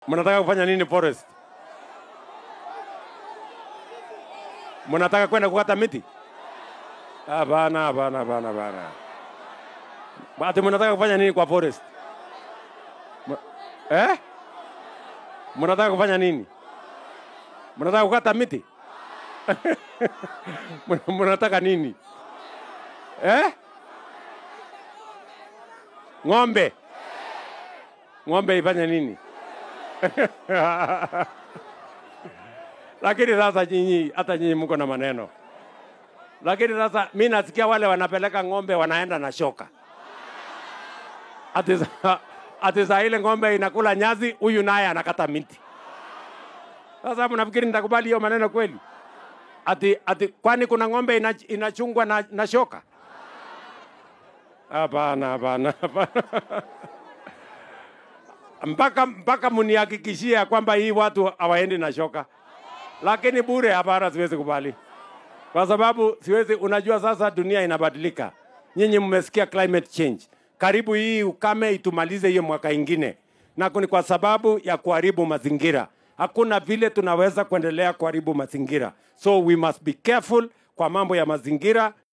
Mnataka kufanya nini forest? Mnataka kwenda kukata miti? Hapana, hapana, hapana, hapana. Ati mnataka kufanya nini kwa forest? M- Eh? Mnataka kufanya nini? Mnataka kukata miti? Mna- Mnataka nini? Eh? Ng'ombe. Ng'ombe ifanye nini? Lakini sasa nyinyi, hata nyinyi mko na maneno. Lakini sasa mi nasikia wale wanapeleka ng'ombe wanaenda na shoka. Ati sa- ati saa ile ng'ombe inakula nyasi, huyu naye anakata miti. Sasa mnafikiri nitakubali hiyo maneno kweli? Ati, ati kwani kuna ng'ombe ina, inachungwa na, na shoka? Hapana, hapana, hapana. mpaka mpaka mnihakikishie ya kwamba hii watu hawaendi na shoka, lakini bure, hapana, siwezi kubali kwa sababu siwezi. Unajua sasa dunia inabadilika, nyinyi mmesikia climate change, karibu hii ukame itumalize hiyo mwaka ingine, na ni kwa sababu ya kuharibu mazingira. Hakuna vile tunaweza kuendelea kuharibu mazingira, so we must be careful kwa mambo ya mazingira.